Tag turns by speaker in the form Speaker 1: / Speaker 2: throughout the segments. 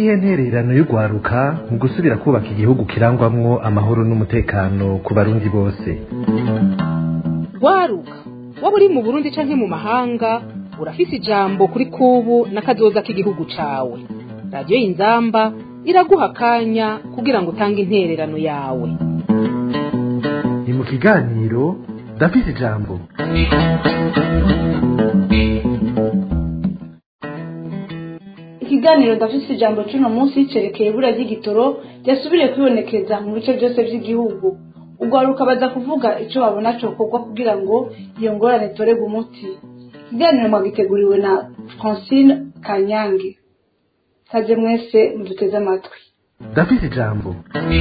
Speaker 1: niyihe ntererano y'urwaruka mu gusubira kubaka igihugu kirangwamwo amahoro n'umutekano ku barundi bose
Speaker 2: rwaruka waba uri mu burundi canke mu mahanga urafise ijambo kuri kubu n'akazoza k'igihugu cawe radiyo y'inzamba iraguha akanya kugira ngo utange intererano yawe
Speaker 1: ni mu kiganiro ndafise ijambo
Speaker 3: ikiganiro ndafise ijambo cy'uno munsi cerekeye ibura ry'igitoro ryasubiriye kwibonekeza mu bice byose by'igihugu urwaruka baza kuvuga icyo babona cokorwa kugira ngo iyo ngorane itorerwe umuti ikiganiro mwagiteguriwe na francine kanyange kaze mwese muduteze amatwi
Speaker 1: ndafise ijambo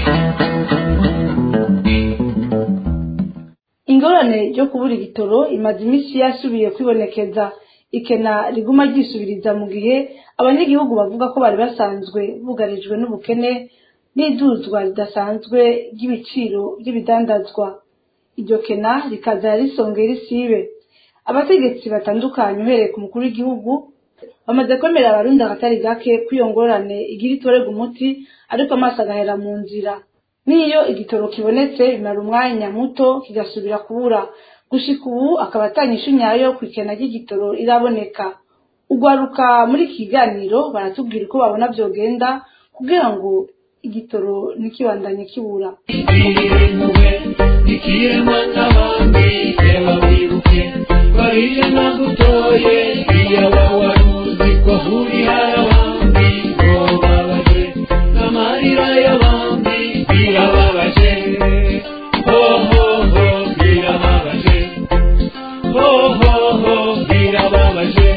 Speaker 3: ingorane yo kubura igitoro imaze iminsi yasubiye kwibonekeza ikena riguma ryisubiriza mu gihe abanyagihugu bavuga ko bari basanzwe bugarijwe n'ubukene n'iduzwa ridasanzwe ry'ibiciro by'ibidandazwa iryo kena rikaza risongera isibe abategetsi batandukanye uhereye ku mukuru w'igihugu bamaze kwemerera abarundi akatari gake ko iyo ngorane igira itorerwa umuti ariko amaso agahera mu nzira n'iyo igitoro kibonetse bimara umwanya muto kigasubira kubura gushika ubu akaba atanyisha nyayo ku ikena ry'igitoro iraboneka ugwaruka muri iki kiganiro baratubwira uko babona vyogenda kugira ngo igitoro ntikibandanye kibura
Speaker 4: impuhwe ikiremwa n'abandi reba wibuke bariye nagutoye iyaba wari uzi ko uri harabandi ngo babaje n'amarira y'abandi birababaje hohoho birababaje hohoho birababaje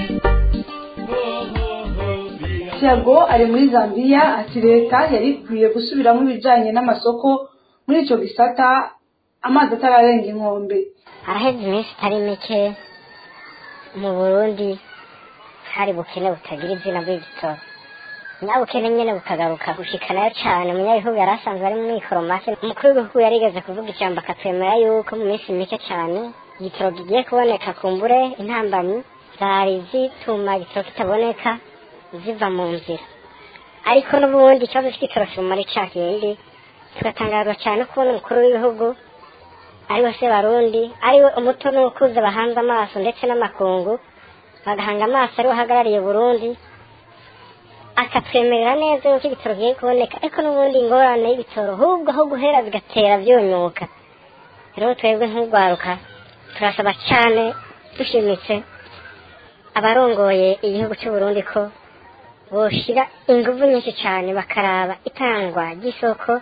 Speaker 4: hohoho birababaje
Speaker 3: tiago ari muri zambia ati leta yari ikwiye gusubiramo ibijanye n'amasoko muri ico gisata amazi atararenga inkombe
Speaker 5: haraheze iminsi itari mike mu burundi hari bukene butagira izina bw'igitoro nyabukene nyene bukagaruka gushikanayo cane umunyagihugu yari asanzwe ari mu mikoro make umukuru w'igihugu yarigeze kuvuga ijambo akatwemera yuko mu minsi mike cane igitoro kigiye kuboneka kumbure intambanyi zari zituma igitoro kitaboneka ziva mu nzira ariko n'ubundi ikibazo c'igitoro kimumara ca kindi tugatangazwa cane kubona umukuru w'igihugu ariwe se barundi ariwe umuto n'ukuze bahanze amaso ndetse n'amakungu bagahanga amaso ariwe ahagarariye burundi akatwemerera neza yuko ibitoro bigiye kuboneka ariko n'ubundi ingorane y'ibitoro ahubwo aho guhera bigatera byunyuka rero twebwe nk'urwaruka turasaba cyane dushimitse abarongoye igihugu cy'u Burundi ko boshira ingufu nyinshi cyane bakaraba itangwa ry'isoko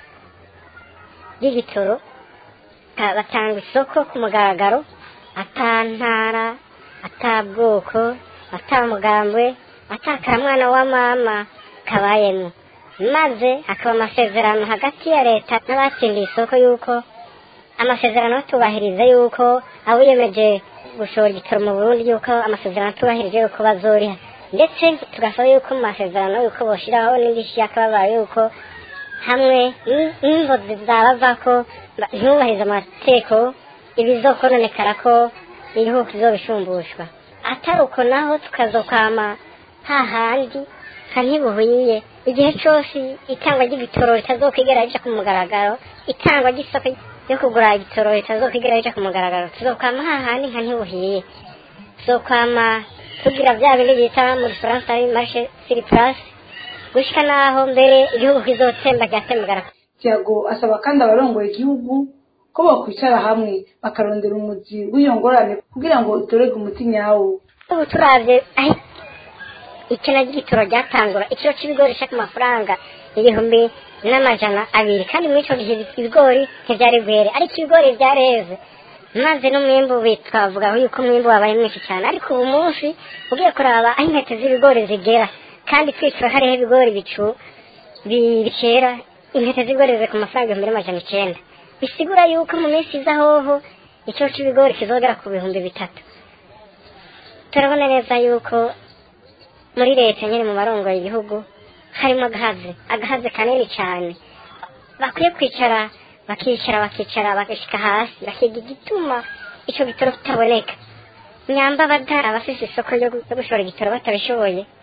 Speaker 5: ry'igitoro Ka- batanga isoko ku mugaragaro ata ntara ata bwoko ata mugambwe ata karamwana wa mama kabayemo maze hakaba amasezerano hagati ya leta n'abatsindiye isoko y'uko amasezerano batubahiriza y'uko abiyemeje gushora igitoro mu burundi y'uko amasezerano atubahirije y'uko bazoriha ndetse tugasaba y'uko mu masezerano y'uko boshiraho n'indishyi y'akababaro y'uko hamwe n- n'inzozi zabava ko ba- ntubahirize amategeko ibizokononekara ko igihugu kizobishumbushwa atari uko naho tukazokwama hahandi nka ntibuhuye igihe cose itangwa ry'igitoro ritazokwigera rija ku mugaragaro itangwa ry'isoko ryo kugura igitoro ritazokwigera rija ku mugaragaro tuzokwama hahandi nka ntibuhiye tuzokwama tugira bya bindi bita mu gifaransa marshe siri place gushika naho mbere igihugu kizotsemba ryatembagara
Speaker 3: tiago asaba kandi abarongoye igihugu ko bakwicara hamwe bakarondera umuzi w'iyo ngorane kugira ngo itorerwe umuti nyawo
Speaker 5: ubu turavye aho ikena ry'igitoro ryatangura ikiro c'ibigori ca ku mafaranga ibihumbi n'amajana abiri kandi muri ico gihe ibigori ntivyari bwere ariko ibigori vyareze maze n'umwimbu wi- twavuga yuko umwimbu wabaye mwinshi cyane ariko ubu munsi ugiye kuraba aho intete z'ibigori zigera kandi kwicura hariho ibigori bicu bi- bikera intete z'ibigori ziri ku mafaranga ibihumbi n'amajana icenda bisigura yuko mu minsi iza hoho ikiro c'ibigori kizogera ku bihumbi bitatu turabona neza yuko muri leta nyine mu barongoye igihugu harimo agahaze agahaze kanini cyane bakwiye kwicara bakicara bakicara bagashika hasi bakiga igituma ico gitoro kitaboneka nyamba bada abafise isoko ryo gu- ryo gushora igitoro batabishoboye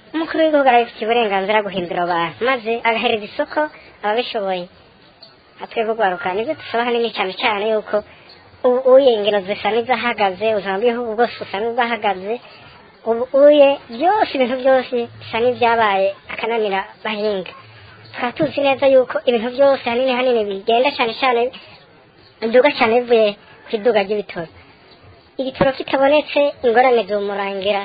Speaker 5: umukuru w'igihugu arabifitiye uburenganzira guhindura abantu maze agahereza isoko ababishoboye atwebwe urwaruka nibyo dusaba hanini cyane cyane yuko u- uye ingero zisa n'izahagaze ubuzima bw'igihugu bwose busa n'ubwahagaze ubu uye byose ibintu byose bisa n'ibyabaye akananira bahinga tukaba tuzi neza yuko ibintu byose hanini hanini bigenda cyane cyane biduga cyane bivuye ku iduga ry'ibitoro igitoro kitabonetse ingorane zumurangira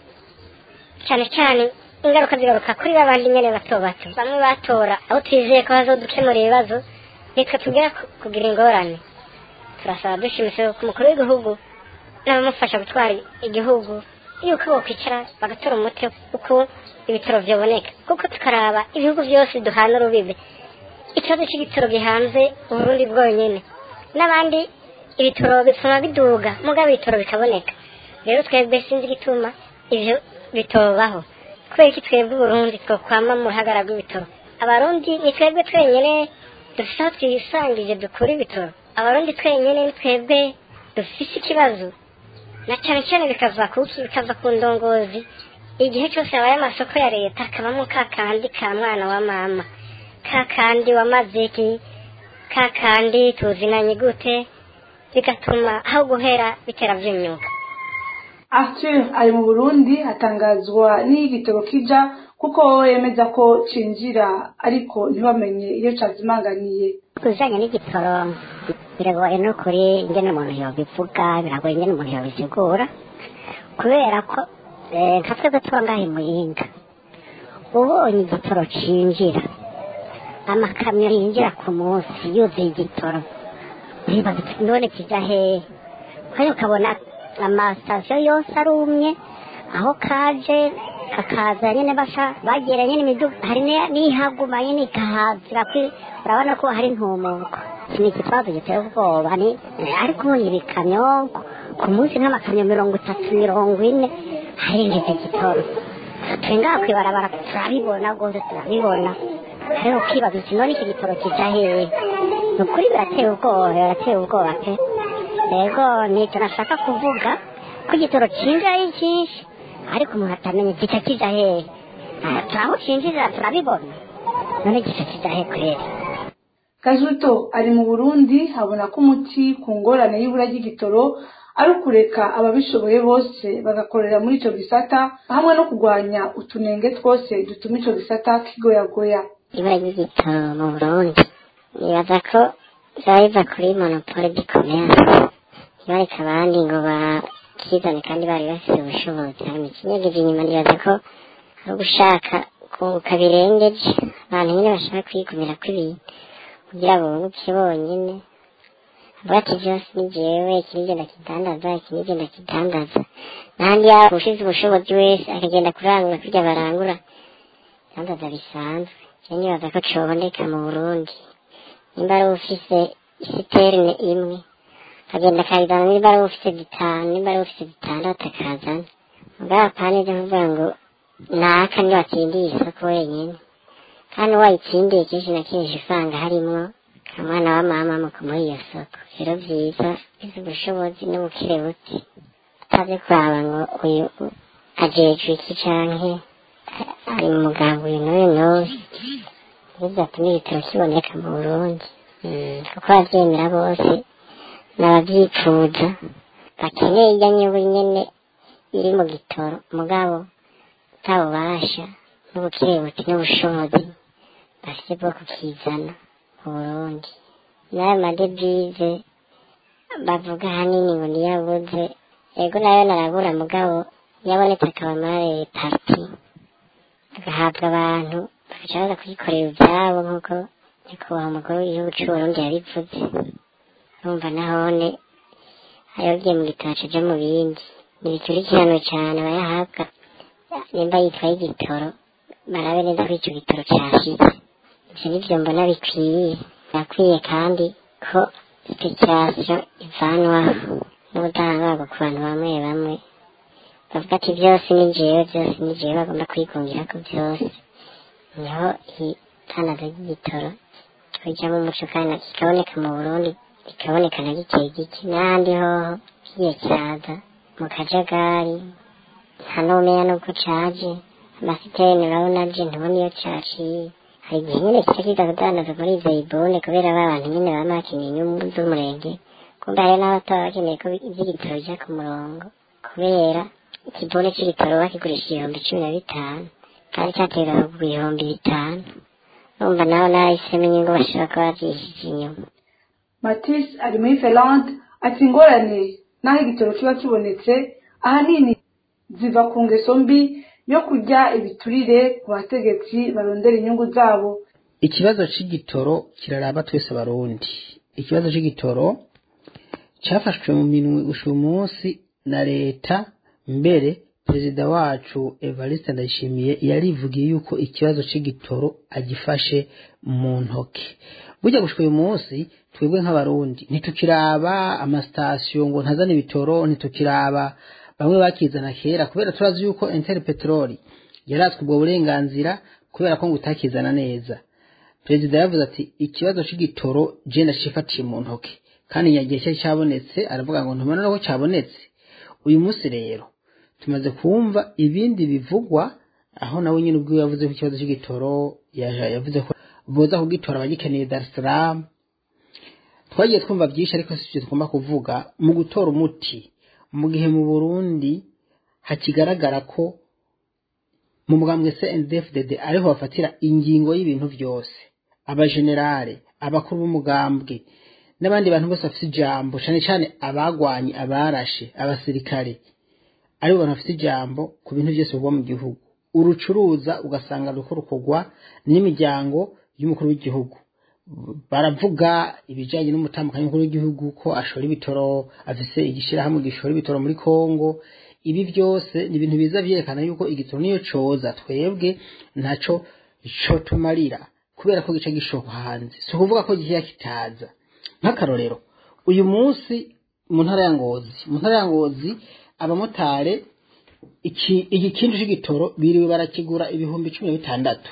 Speaker 5: cyane cyane ingaruka zigaruka kuri babandi nyene bato bato bamwe batora aho twizeye ko bazodukemura ibibazo nitwe tugera ku- kugira ingorane turasaba dushimitse ko umukuru w'igihugu n'abamufasha gutwara igihugu yuko bokwicara bagatora umuti uko ibitoro vyoboneka kuko tukaraba ibihugu byose duhana urubibe ikibazo c'igitoro gihanze uburundi bwonyene n'abandi ibitoro bituma biduga mugabo ibitoro bikaboneka rero twebwe sinzi igituma ivyo bitobaho kubera iki twebwe uburundi twokwama mu ruhagara rw'ibitoro abarundi ni twebwe twenyene dufise aho twisangije dukura ibitoro abarundi twenyene ni twebwe dufise ikibazo na cane cane bikava kuki bikava ku ndongozi igihe cyose habaye amasoko ya leta hakabamo ka kandi ka mwana wa mama ka kandi wamaze iki ka kandi tuzinanye gute bigatuma aho guhera bitera vyunyuka
Speaker 3: Arthur ari mu Burundi atangazwa n'igitoro kija kuko wowe yemeza ko cinjira ariko ntibamenye iyo cazimanganiye
Speaker 5: kuzanye n'igitoro biragoye no kuri ingene umuntu yobivuga biragoye ingene umuntu yobisigura kubera ko eh, nka twebwe tuba ngaha i muyinga ubonye igitoro cinjira amakamyo yinjira ku munsi yuzuye igitoro uribaza uti none kija hehe kandi ukabona amasitasiyo yose arumye aho kaje kakaza nyene basha bagera nyene imiduga hari ni- n'ihaguma nyene ikahazira kwi- urabona ko hari ntumuko iki ni ikibazo giteye ubwoba ni ariko ubonye ibikamyo ku- ku munsi nk'amakamyo mirongo itatu mirongo ine harinjiza igitoro turi ngaha kwibarabara turabibona rwose turabibona rero ukibaza uti none iki gitoro kija hehe ni ukuri birateye ubwoba birateye ubwoba pe rego nicyo nashaka kuvuga ko igitoro cinjira ari cyinshi ariko umuntu atamenya gica kija hehe Ah, turaho cinjirira turabibona none gica kija hehe kweri
Speaker 3: Kajuto ari mu Burundi abona ko umuti ku ngorane y'ibura ry'igitoro ari ukureka ababishoboye bose bagakorera muri ico gisata hamwe no kurwanya utunenge twose dutuma ico gisata kigoyagoya
Speaker 5: ibura ry'igitoro mu burundi nibaza ko biba biva kuri monopole di commerce ntibareke abandi ngo bakizane kandi bari bafite ubushobozi hanyuma ikinyegeje inyuma nibaza ko ari ugushaka kunguka birengeje abantu nyine bashaka kwigumira kw'ibintu kugira ngo bunguke bonyine avuga ati byose ni jewe iki nivyo ndakidandaza iki nivyo ndakidandaza n'ahandi yaba ushize ubushobozi wese akagenda kurangura kurya barangura idandaza bisanzwe je nibaza ko coboneka mu burundi nimba ari ufise isiterine imwe akagenda akayizana nimba ari ufise zitanu nimba ari ufise zitandatu akazana mugabo apana ivyo kuvuga ngo naka niwe watsindiye isoko wenyene kandi wayitsindiye kenshi na kenshi usanga harimwo kamwana wa mama mu kumuha iyo soko rero vyiza ufise ubushobozi n'ubukire buke utazi kuraba ngo uyu ajejwe iki canke ari mu mugambi uyu n'uyu n'uyu bizatuma igitoro kiboneka mu burundi Mm, kuko abavyemera bose n'abavyifuza bakeneye irya nyungu nyene iri mu gitoro mugabo utabubasha n'ubukirebuti n'ubushobozi bafite bwo kukizana mu burundi n'ayo madevize bavuga ahanini ngo niyabuze ego nayo narabura mugabo yabonetse akaba muri parti agahabwa abantu bagaca baza kuyikorera ivyabo nk'uko nyakubahwa umukuru w'igihugu c'uburundi yabivuze urumva nahone ayogiye mu gitabo caja mu bindi ntibikurikiranwe cane abayahabwa nimba yitwaye igitoro barabe neza ko ico gitoro cashize ivyo nivyo mbona bikwiye birakwiye kandi ko speculation ivanwaho n'ubudahangarwa ku bantu bamwe bamwe bavuga ati byose ni jewe byose ni jewe bagomba kwigungira ko byose niho itangazo ry'igitoro kija mu muco kandi kikaboneka mu burundi kikaboneka na gike gike n'ahandi hoho kigiye kiraza mu kajagari nta n'umenya n'uko caje amasiteni urabona je ntubona iyo caciye hari igihe nyene kica kiza kudandaza muri izo ibone kubera ba bantu nyene bama bakeneye inyungu z'umurenge kumbe hari n'abataba bakeneye ko ivy'igitoro bija ku murongo kubera ikibone c'igitoro bakigurisha ibihumbi cumi na bitanu kandi caterwa ku bihumbi bitanu urumva naho nahisemo inyungu bashobora kuba bavyishije inyuma
Speaker 3: matisse ari muri ferrand ati ingorane n'aho igitoro kiba kibonetse ahanini ziva ku ngeso mbi yo kurya ibiturire ku bategetsi barondera inyungu zabo
Speaker 6: ikibazo c'igitoro kiraraba twese barundi ikibazo c'igitoro cafashwe mu minwe uyu munsi na leta mbere perezida wacu evariste ndayishimiye yarivugiye yuko ikibazo c'igitoro agifashe mu ntoke burya gushika uyu munsi twebwe nk'abarundi ntitukiraba amasitasiyo ngo ntazane ibitoro ntitukiraba bamwe bakizana kera kubera turazi yuko enteri peteroli yaratswe ubwo burenganzira kubera ko ngo utakizana neza perezida yavuze ati ikibazo c'igitoro je ndacifatiye mu ntoke kandi nyagihe cyari cyabonetse aravuga ngo ntumana ko cyabonetse uyu munsi rero tumaze kumva ibindi bivugwa aho nawe nyine ubwo yavuze ko ikibazo c'igitoro yavuze ko boza kugitora abagikeneye Dar es Salaam twagiye twumva byinshi ariko si tugomba kuvuga mu gutora umuti mu gihe mu Burundi hakigaragara ko mu mugambwe CNDD-FDD ariho bafatira ingingo y'ibintu byose abajenerale abakuru b'umugambwe n'abandi bantu bose bafite ijambo cyane cyane abagwanye abarashe abasirikare aribo bantu bafite ijambo ku bintu byose biba mu gihugu urucuruza ugasanga ruko rukogwa n'imiryango y'umukuru w'igihugu baravuga ibijyanye n'umutambukanyi w'umukuru w'igihugu ko ashora ibitoro afise igishirahamwe gishora ibitoro muri Kongo ibi byose ni ibintu biza byerekana yuko igitoro niyo coza twebwe ntaco co tumarira kubera ko gica gishoka hanze si ukuvuga ko gihiya kitaza nk'akarorero uyu munsi mu ntara ya ngozi mu ntara ya ngozi abamotari iki igikindu c'igitoro biriwe barakigura ibihumbi cumi na bitandatu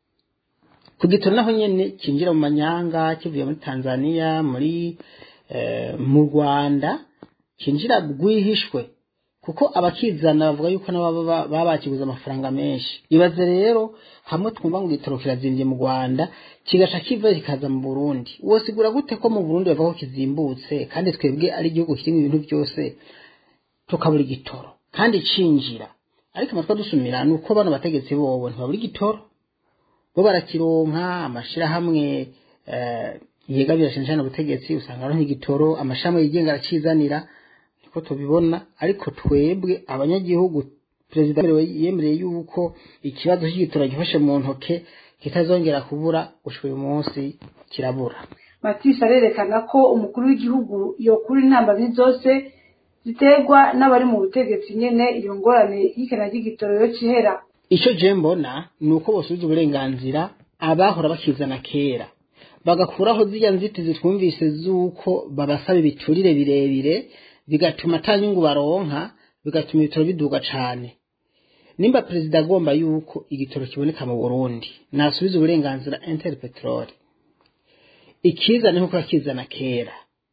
Speaker 6: ku gitoro naho nyene kinjira mu manyanga kivuye muri tanzania muri eh, mu rwanda kinjira rwihishwe kuko abakizana bavuga yuko nabo baba bakiguze amafaranga menshi ibaze rero hamwe twumva ngo igitoro kirazimbye mu rwanda kigaca kiva kikaza mu burundi wosigura gute ko mu burundi bavuga ko kizimbutse kandi twebwe ari igihugu kirimo ibintu byose tukabura igitoro kandi cinjira ariko amatwi dusumira ni uko bano bategetsi bobo ntibabura igitoro bo barakironka amashirahamwe yegabira cyane cyane ubutegetsi usanga aronka igitoro amashirahamwe yigenga aracizanira niko tubibona ariko twebwe abanyagihugu perezida yemereye yuko ikibazo cy'igitoro gifashe mu ntoke kitazongera kubura gushika uyu munsi kirabura
Speaker 3: matisi arerekana ko umukuru w'igihugu yokura intambamyi zose ziterwa n'abari mu butegetsi nyene iyo ngorane y'ikena ry'igitoro yo kihera
Speaker 6: icyo je mbona ni uko bosubiza uburenganzira abahora bakizana kera bagakuraho ziriya nzitizi twumvise z'uko babasaba ibiturire birebire bigatuma ata nyungu baronka bigatuma ibitoro biduga cane nimba perezida agomba yuko igitoro kiboneka mu burundi nasubiza uburenganzira inter peteroli ikizane nk'uko yakizana kera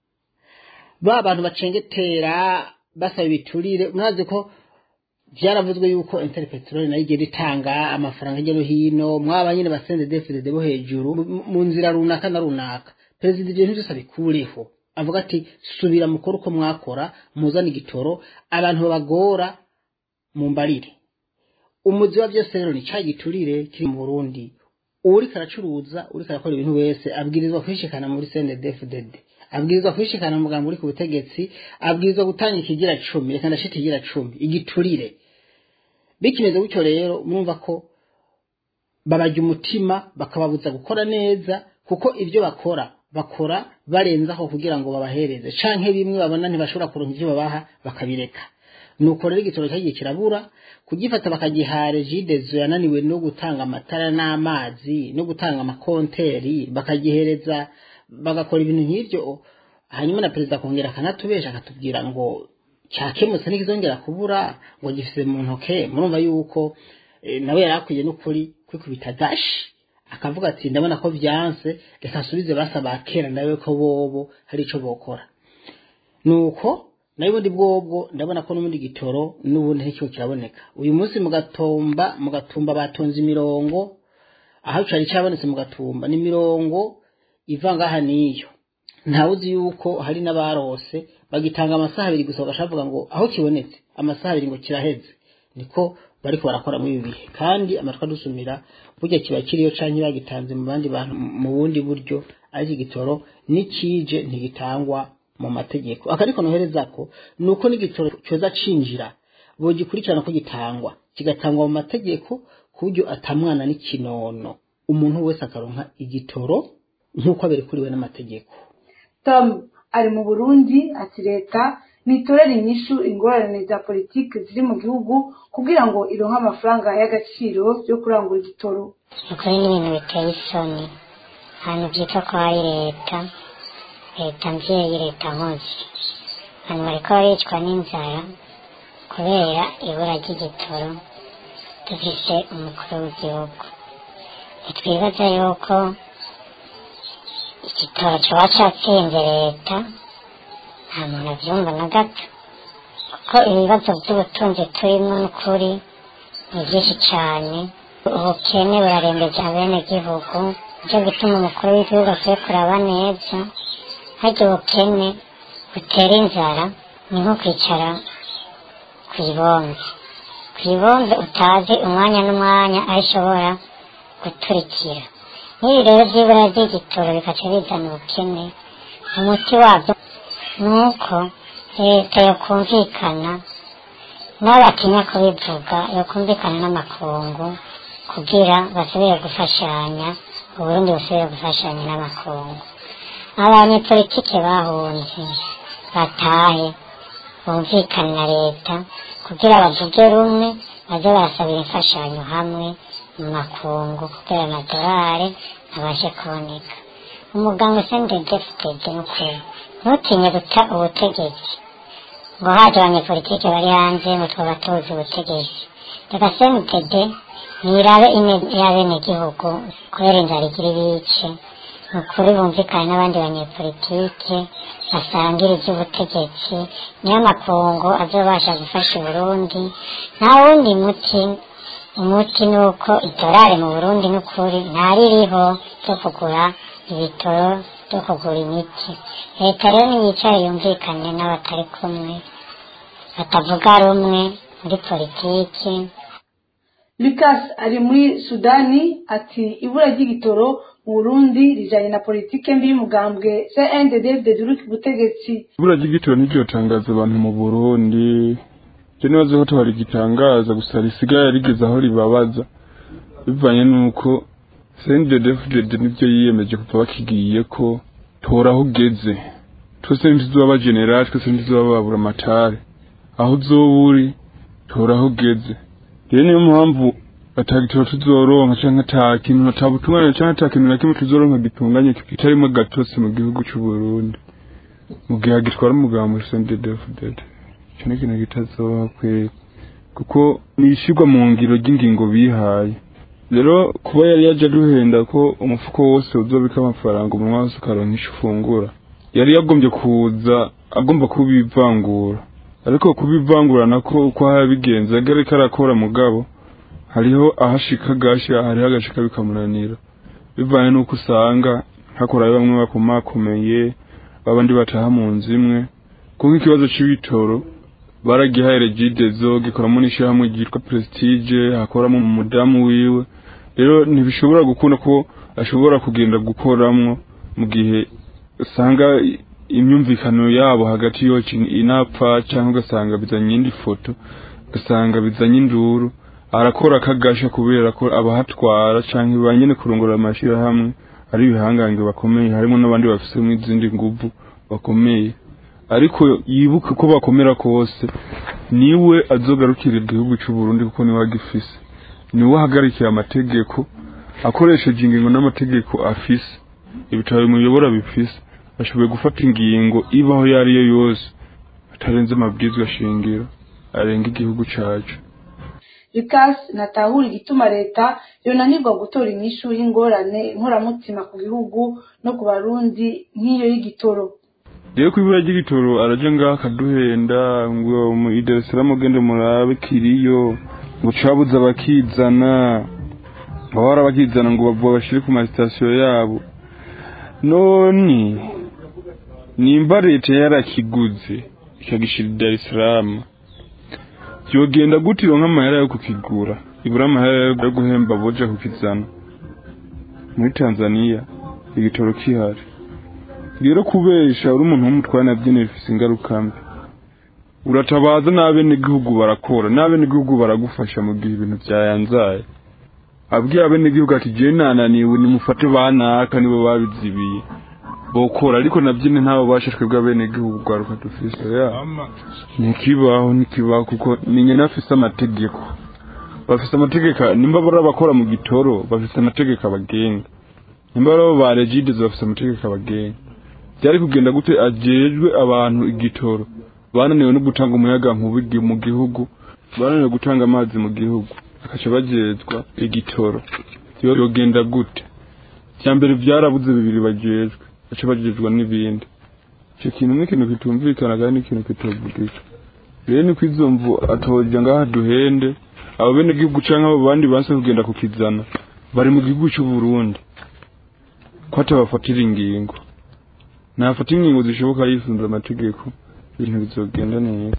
Speaker 6: ba bantu bacengetera basaba ibiturire murazi ko byaravuzwe yuko inter peteroli nayo igenda itanga amafaranga hirya no hino mwaba nyine basende defide bo hejuru mu nzira runaka na runaka perezida ibyo byose abikureho avuga ati subira mukora uko mwakora muzana igitoro abantu babagora mu mbarire umuzi wa byose rero ni cya giturire kiri mu burundi uriko aracuruza uriko arakora ibintu wese abwirizwa kwishikana muri cndfdd abwirizwa kwishikana umugambi uri ku butegetsi abwirizwa gutanga ikigira cumi reka ndashita ikigira cumi igiturire bikimeze gutyo rero mwumva ko babajya umutima bakababuza gukora neza kuko ibyo bakora bakora barenzaho kugira ngo babahereze canke bimwe babona ntibashobora kuronka ivyo babaha bakabireka nuko rero igitoro cyagiye kirabura kugifata bakagihare jidezo yananiwe no gutanga amatara n'amazi no gutanga amakonteri bakagihereza bagakora ibintu nk'ivyo hanyuma na perezida akongera akanatubesha akatubwira ngo cyakemutse ntikizongera kubura ngo gifise mu ntoke murumva yuko eh, nawe yari akwiye n'ukuri kwikubita dashi akavuga ati ndabona ko byanse reka asubize basaba kera nawe ko bobo hari ico bokora nuko nayo ubundi bwobwo ndabona ko n'ubundi gitoro n'ubundi ntikiko kiraboneka uyu munsi mu gatumba mu gatumba batonze imirongo aho cari cabonetse mu gatumba ni imirongo iva ngaha n'iyo ntawe uzi yuko hari n'abarose bagitanga amasaha abiri gusa bagashavuga ngo aho kibonetse amasaha abiri ngo kiraheze niko bariko barakora muri ibi bihe kandi amatwi adusumira burya kiba kiriyo canke bagitanze mu bandi bantu mu bundi buryo ariko igitoro n'ikije ntigitangwa mu mategeko akariko noherezako ni uko n'igitoro coza cinjira bogikurikirana ko gitangwa kigatangwa mu mategeko ku buryo atamwana n'ikinono umuntu wese akaronka igitoro nk'uko aberekuriwe n'amategeko
Speaker 3: tom ari mu burundi ati leta nitorere inyishu ingorane za politiki ziri mu gihugu kugira ngo ironke amafaranga y'agaciro yo kurangura igitoro
Speaker 5: ukuri ni ibintu biteye isoni ahantu byitwa ko hari leta leta mbyeyi leta nkozi abantu bariko baricwa n'inzara kubera ibura ry'igitoro dufise umukuru w'igihugu ntitwibaza yuko igitoro coba catsinze leta nta muntu avyumva na gato kuko ibibazo by'ubutunzi turimo n'ukuri ni byinshi cyane ubukene burarembeje abenegihugu nicyo gituma umukuru w'igihugu akwiye kuraba neza harya ubukene butera inzara ni nko kwicara ku ibombe ku ibombe utazi umwanya n'umwanya aho ishobora guturikira n'ibi rero by'ibura ry'igitoro bikaca bizana ubukene umuti wabyo ni uko leta yokumvikana n'abatinya kubivuga yokumvikana n'amakungu kugira basubire gufashanya uburundi busubire gufashanya n'amakungu abanyepolitike bahunze batahe bumvikane na leta kugira bavuge rumwe baze barasabira imfashanyo hamwe mu makungu kugira amadolari abashe kuboneka umuganga usendedefutede n'ukuri ntutinye guta ubutegetsi ngo haje abanyepolitike bari hanze ngo twaba tuzi ubutegetsi reka senitede nirabe ine y'abenegihugu kubera inzara igira ibice ni ukuri bumvikane n'abandi banyepolitike basangire iby'ubutegetsi niyo amakungu azobasha gufasha uburundi nta wundi muti umuti ni uko idolari mu burundi n'ukuri ntaririho ryo kugura ibitoro byo kugura imiti leta rero niyicare yumvikane n'abatari kumwe batavuga rumwe muri politiki
Speaker 3: lucas ari muri sudani ati ibura ry'igitoro mu burundi rijanye na politike mbi y'umugambwe cndd uri ku butegetsi
Speaker 7: ibura ry'igitoro ntiryotangaza abantu mu burundi je nibaze ko twarigitangaza gusa risigaye rigeze aho ribabaza bivanye n'uko cndd nivyo yiyemeje kuva bakigiye ko tora aho ugeze twese ntituzoba abajenerali twese ntituzoba babura amatare aho uzoba uri tora aho ugeze rero niyo mpamvu atagitoro tuzoronka canke ata kintu ata butungane canke ata kintu na kimwe tuzoronka gitunganye kitarimo gatotsi mu gihugu c'uburundi mu gihe hagitwara umugambo cndd ico ni ikintu kitazoba kweri kuko ni ishirwa mu ngiro ry'ingingo bihaye rero kuba yari yaje aduhenda ko umufuko wose uzobika amafaranga umunwa wose ukaronka ico ufungura yari yagombye kuza agomba kubivangura ariko kubivangura nako uko yabigenza yari ariko arakora mugabo hariho ahashika gasha hariho agashika bikamunanira bivanye n'uko usanga hakorayo bamwe bakomakomeye babandi bataha mu nzu imwe kuko ikibazo c'ibitoro baragihaye regidezo gikoramo n'ishyirahamwe ryitwa prestige hakoramo umudamu wiwe rero ntibishobora gukunda ko ashobora kugenda gukoramwo mu gihe usanga imyumvikano yabo hagati yo inapfa cyangwa ugasanga bizanye indi foto ugasanga bizanye induru arakora akagasha kubera ko abahatwara cyangwa ba nyine kurongora amashyirahamwe ari ibihangange bakomeye harimo n'abandi bafite izindi nguvu bakomeye ariko yibuke ko bakomera kose niwe azogarukira igihugu cy'u Burundi kuko niwe agifise niwe ahagarikira amategeko akoresheje ingingo n'amategeko afise ibitabo bimuyobora bifise ashoboye gufata ingingo ibaho iyo ari yo yose atarenze amabwizwa shingiro arenga igihugu cacu
Speaker 3: lucas natahura igituma leta yonanirwa gutora inyishu y'ingorane inkoramutima ku gihugu no ku barundi nk'iyo y'igitoro
Speaker 7: rero ku ibura ry'igitoro araje ngaho akaduhenda ngo mu idarisiramu ugende murabe kiriyo ngo cabuze abakizana bahora bakizana ngo bavuga bashire ku masitasiyo yabo none nimba leta yarakiguze ikagishira idarisiramu yogenda gute ironka amahera yo kukigura ibura amahera yo guhemba boja kukizana muri tanzaniya igitoro kihari rero kubesha uri umuntu w'umutware nabyo bifise ingaruka mbi uratabaza n'abenegihugu barakora n'abenegihugu baragufasha mu gihe ibintu byayanzaye abwiye abenegihugu ati jewe nananiwe nimufate banaka nibo babizibiye bokora ariko nabyo ni ntabo bashashwe bw'abenegihugu rwaruka dufise ya ntikibaho ntikibaho kuko ni nyina afise amategeko bafise amategeko nimba bari abakora mu gitoro bafise amategeko abagenga nimba bari abo ba regides bafise amategeko abagenga byari kugenda gute ajejwe abantu igitoro bananiwe no gutanga umuyaga nkuba mu gihugu bananiwe gutanga amazi mu gihugu bakaca bajejwa igitoro yogenda gute cya mbere byarabuze bibiri bajejwe baca bajejwa n'ibindi icyo kintu ni ikintu kitumvikana kandi ni ikintu kitavugika rero ni ko izo mvu atoja ngaha duhende abo bene gihugu canke abo bandi banse kugenda kukizana bari mu gihugu cy'u Burundi ko atabafatira ingingo nafata ingingo zishoboka yisunze amategeko ibintu bizogenda neza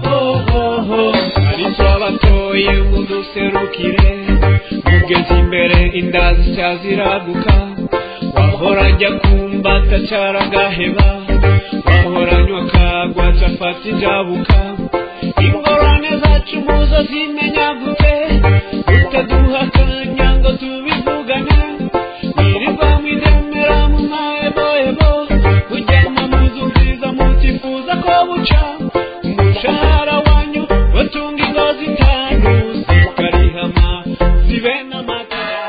Speaker 4: ohoho aricyo abatoye uduserukire mugeze imbere inda zisya ziraguka wahora njya kumva atacara agaheba wahora nywa kagwa cafata injabuka ingorane zacu muzo zimenya gute utaduha akanya ngo tubivugane wirirwa mwidemera mu mahebohebo kujyana mu nzu nziza mutifuza ko buca umushahara wanyu batunga ingo zitanu zikarihama zibe n'amatara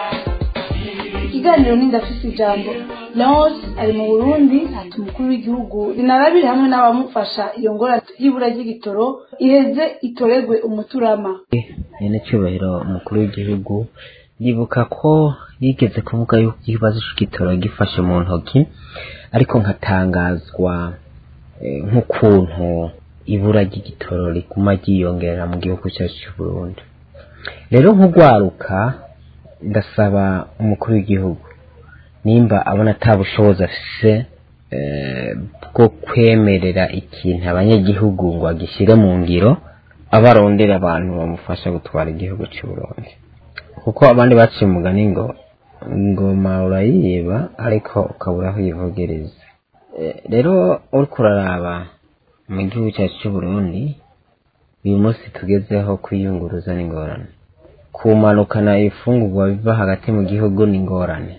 Speaker 3: ikiganiro ni ndafise ijambo leonce ari mu burundi ati umukuru w'igihugu rinarabire hamwe n'abamufasha iyo ngorane y'ibura ry'igitoro iheze itoregwe umuturama
Speaker 8: nyene cyubahiro umukuru w'igihugu ndibuka ko yigeze kuvuga yuko ikibazo c'igitoro gifashe mu ntoki ariko nkatangazwa eh, nk'ukuntu ibura ry'igitoro riguma ryiyongera mu gihugu cyacu cy'u Burundi rero nk'ugwaruka ndasaba umukuru w'igihugu nimba abona ata bushobozi afise eh, bwo kwemerera ikintu abanyagihugu ngo agishyire mu ngiro abarondera abantu bamufasha gutwara igihugu cy'u Burundi kuko abandi baciye umugani ngo ingoma urayiba ariko ukabura aho uyivogereza Eh, rero uriko uraraba mu gihugu cyacu cy'u Burundi uyu munsi tugezeho kwiyunguruza n'ingorane kumanukana ifungurwa biva hagati mu gihugu n'ingorane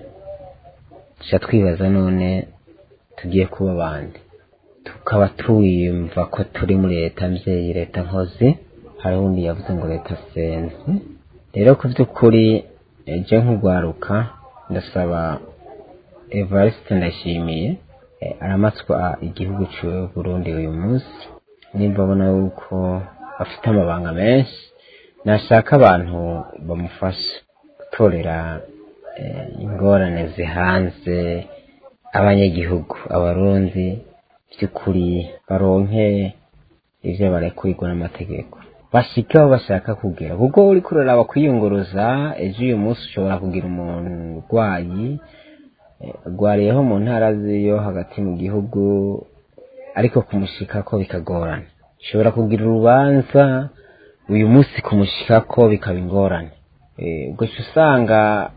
Speaker 8: tuca twibaza none tugiye kuba abandi tukaba twiyumva ko turi muri leta mbyeyi leta nkozi hari undi yavuze ngo leta senzi rero ku by'ukuri ejo nk'ugwaruka ndasaba evariste ndashimiye eh, aramatswa igihugu cy'u Burundi uyu munsi nimba abona yuko afite amabanga menshi nashaka abantu bamufasha gutorera eh, ingorane zihanze abanyagihugu abarundi by'ukuri baronke ivyo barekurirwa n'amategeko bashike aho bashaka kugera kuko uriko uraraba kwiyunguruza ejo uyu munsi ushobora kugira umurwayi eh, agwariyeho mu ntara ziyo hagati mu gihugu ariko kumushikako bikagorana ushobora kugira urubanza uyu munsi kumushikako bikaba ingorane Eh, ubwo uca usanga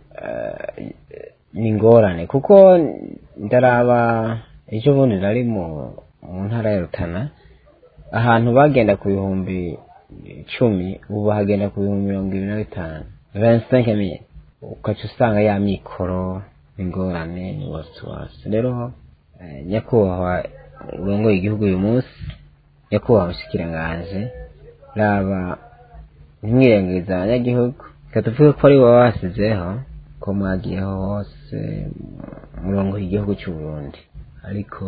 Speaker 8: eh, ni ingorane kuko ndaraba ejo bundi nari mu mu ntara ya rutana ahantu bagenda ku bihumbi icumi ubu bahagenda ku bihumbi mirongo ibiri na bitanu vingt mille ugaca usanga ya mikoro ingorane ni wasiwasi rero eh, nyakubahwa urongoye igihugu uyu munsi nyakubahwa mushikiranganji raba ntimwirengagize abanyagihugu reka tuvuge ko ari wowe wasizeho ko mwagiyeho hose murongo igihugu cy'u Burundi ariko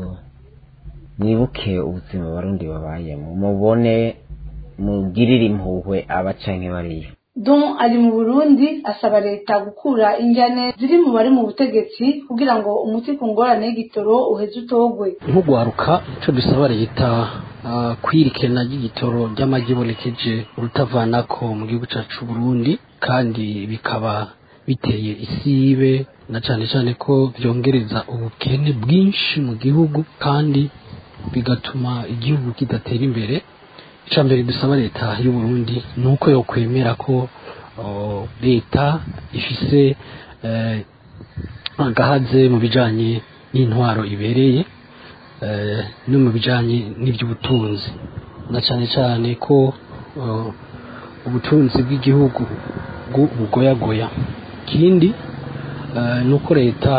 Speaker 8: mwibuke ubuzima abarundi babayemo mubone mugirire impuhwe abacanke bariyo
Speaker 3: don ari mu burundi asaba leta gukura injyane ziri mu bari mu butegetsi kugira ngo umuti ku ngorane y'igitoro uheze utogwe
Speaker 6: nk'ugwaruka icyo dusaba leta ah, kwirikena ry'igitoro ry'amagi ibonekeje urutavanako mu gihugu cyacu Burundi kandi bikaba biteye isibe na cyane cyane ko byongereza ubukene bwinshi mu gihugu kandi bigatuma igihugu kidatera imbere icya mbere dusaba leta y'u Burundi ni uko yokwemera ko oh, leta ifise eh, agahaze mu bijanye n'intwaro ibereye eh, no mu bijanye n'iby'ubutunzi na cyane cyane ko oh, ubutunzi bw'igihugu bwu- bugoyagoya ikindi eh, ni uko leta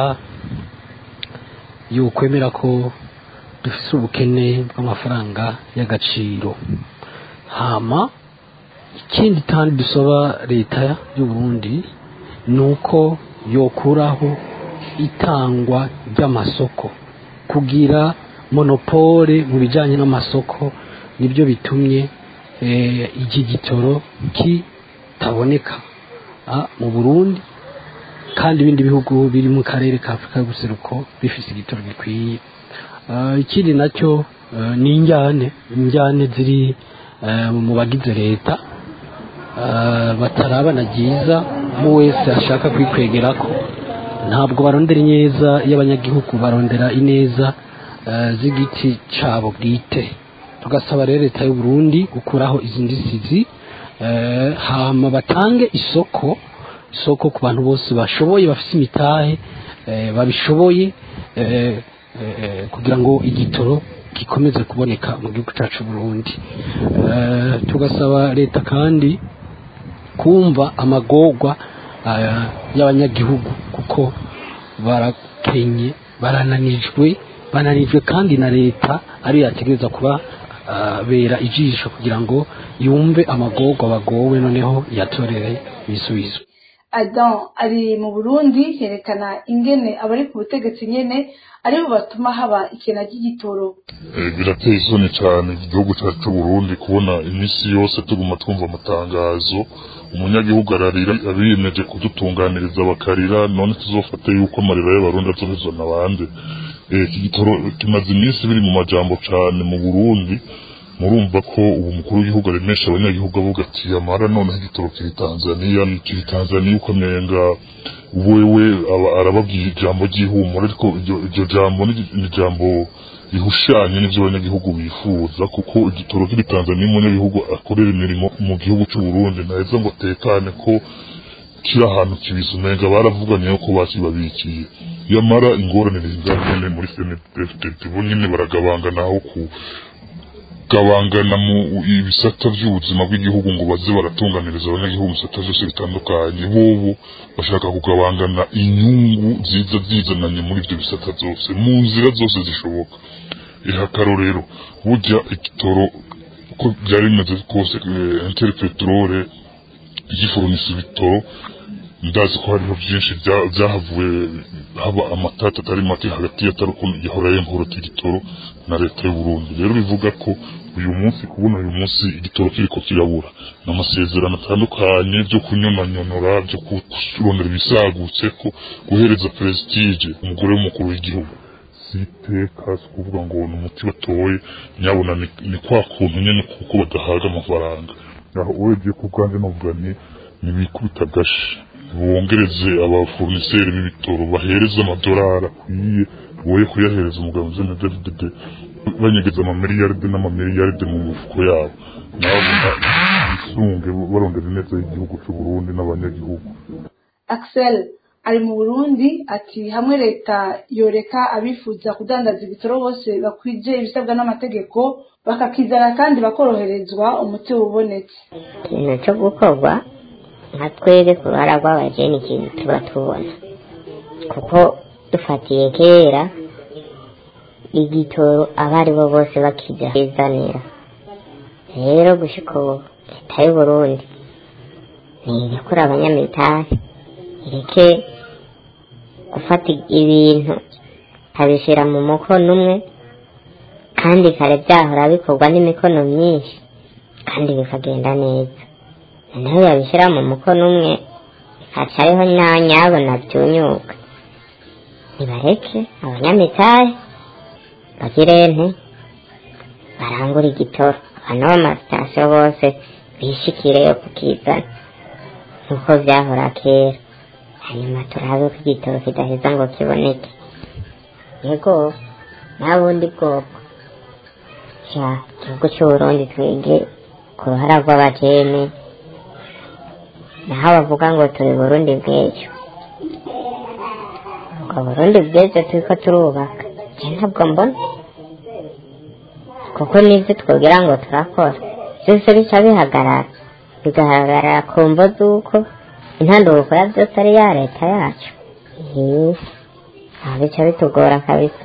Speaker 6: yokwemera ko dufise ubukene bw'amafaranga y'agaciro hama ikindi kandi dusaba leta y'u Burundi ni uko yokuraho itangwa ry'amasoko kugira monopole mu bijyanye n'amasoko nibyo bitumye eh, iki gitoro kitaboneka ah, mu Burundi kandi ibindi bihugu biri mu karere ka Afurika y'ubuseruko bifise igitoro gikwiye Ah, ikindi nacyo eh, ni injyane injyane ziri eh, mu bagize leta ah, batarabana byiza mu wese ashaka kwikwegerako ntabwo barondera ineza y'abanyagihugu barondera ineza eh, z'igiti cabo bwite tugasaba rero leta y'u Burundi gukuraho izi ndisizi eh, hama batange isoko isoko ku bantu bose bashoboye bafite imitahe eh, babishoboye eh, eh, kugira ngo igitoro gikomeze kuboneka mu gihugu cyacu Burundi eh, tugasaba leta kandi kumva amagorwa eh, y'abanyagihugu kuko barakenye barananijwe bananijwe kandi na leta ariyo yategereza kuba ah, bera ijisho kugira ngo yumve amagorwa bagowe noneho yatorere ibisubizo
Speaker 3: adam ari mu burundi yerekana ingene abari ku butegetsi nyene aribo batuma haba ikena ry'igitoro
Speaker 9: Eh, birateye isoni cyane igihugu cyacu cy'u Burundi kubona iminsi yose tuguma twumva amatangazo umunyagihugu ararira abiyemeje kudutunganiriza bakarira none tuzofate yuko amarira y'abarundi azohezwa n'abandi Eh, iki gitoro kimaze iminsi biri mu majambo cyane mu Burundi murumva ko ubu mukuru w'igihugu aremesha abanyagihugu avuga ati amara noneho igitoro kiri Tanzania kiri Tanzania uko amenga wewe aba- arababwira ijambo ry'ihumure ariko iryo- iryo jambo ni ni ijambo rihushanye n'ibyo abanyagihugu bifuza kuko igitoro kiri Tanzania umunyagihugu akorera imirimo mu gihugu cy'u Burundi ntaheza ngo atekane ko kiri ahantu kibisa umenga baravuganye ko bakibabikiye yamara ingorane zingana muri senete bo nyine baragabanganaho ku gabangana mu ibisata by'ubuzima bw'igihugu ngo baze baratunganiriza abanyagihugu mu bisata byose bitandukanye bobo bashaka kugabangana inyungu ziza zizananye muri ibyo bisata byose mu nzira zose zishoboka iha akarorero burya igitoro uko byari bimeze kose enteri peterole igiforunisa ibitoro ndazi ko hariho byinshi bya- byahavuye haba amatata atari make hagati ya taruko yahora yemporota igitoro na leta y'u Burundi rero bivuga ko uyu munsi kubona uyu munsi igitoro kiriko kirabura n'amasezerano atandukanye byo kunyonanyonora byo kurondera ibisagutse ko guhereza prestige umugore w'umukuru w'igihugu siteka si ukuvuga ngo ni umuti batoye nyabona ni, ni kwa kuntu nyene kuko badahaga amafaranga aho urebye ku bwanjye novuga ni nibikubita agashi bongereze abafoniseri b'ibitoro bahereza amadolari akwiye boye kuyahereza umugabo uzene david banyegeza amamiliyaride n'amamiliyaride mu mifuko yabo nabo bisunge barondera ineza y'igihugu cy'u Burundi n'abanyagihugu
Speaker 3: axel ari mu burundi ati hamwe leta yoreka abifuza kudandaza ibitoro bose bakwije ibisabwa n'amategeko bakakizana kandi bakoroherezwa umuti ubonetse
Speaker 5: ikintu cyo gukorwa nka twebwe ku ruhara rw'abajeni ikintu tuba tubona kuko dufatiye kera igitoro abo ari bo bose bakijya bizanira rero gushika ubu leta y'u burundi ntirekura abanyamitari ireke gufata ibintu ikabishyira mu mukono umwe kandi kare byahora bikorwa n'imikono myinshi kandi bikagenda neza nawe yabishyira mu mukono umwe haca hariho nyanyabo na byunyuka nibareke abanyamitahe bagire nte barangura igitoro abantu b'amasitasiyo bose bishikireyo kukizana nk'uko byahora kera hanyuma turabe ko igitoro kidaheza ngo kiboneke yego nta bundi bwoko sha igihugu cy'uburundi twige ku ruhara rw'abajene naho bavuga ngo turi burundi bw'ejo ubwo burundi bw'ejo turiko turubaka je ntabwo mbona kuko n'ibyo twogira ngo turakora byose bica bihagarara bigahagarara ku mvo z'uko intanduko ya byose ari ya leta yacu Eee, aho bica bitugora kabisa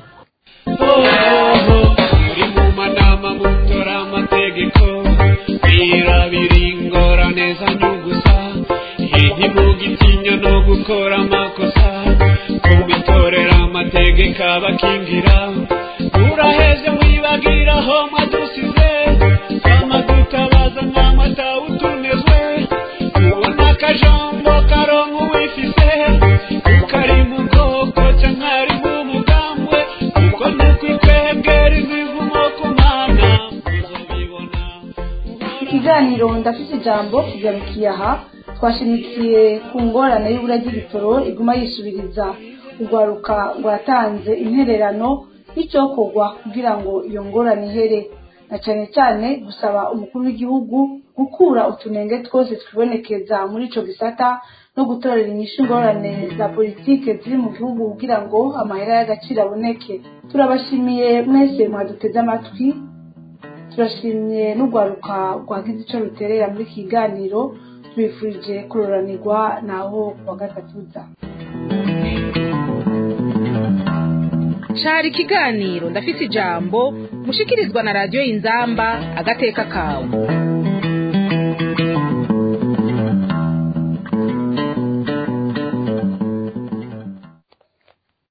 Speaker 4: muri mu manama mutora amategeko birabira ingorane zanyugusa ntimugitinya no gukora amakosa kubitorera amategeko abakingira uraheze wibagira aho mwadusize amadutabaza n'amatawutunezwe ubona akajambo karonka uwifise ukari mu bwoko canke ari mu mugambwe uko nukwikwegera imivumo ku mana uzobibona
Speaker 3: ikiganiro ndafite ijambo kigarukiye aha twashimikiye ku ngorane y'ibura ry'ibitoro iguma yisubiriza urwaruka rwatanze intererano y'icyokorwa kugira ngo iyo ngorane ihere na cyane cyane gusaba umukuru w'igihugu gukura utunenge twose twibonekeza muri ico gisata no gutorera inyishu ingorane za politike ziri mu gihugu kugira ngo amahera y'agaciro aboneke turabashimiye mwese mwaduteze amatwi turashimye n'urwaruka rwagize icyo ruterera muri iki kiganiro tubifurije kuroranirwa naho kuwa gatatuza
Speaker 2: cari ikiganiro ndafise ijambo mushikirizwa na radiyo y'inzamba agateka kawe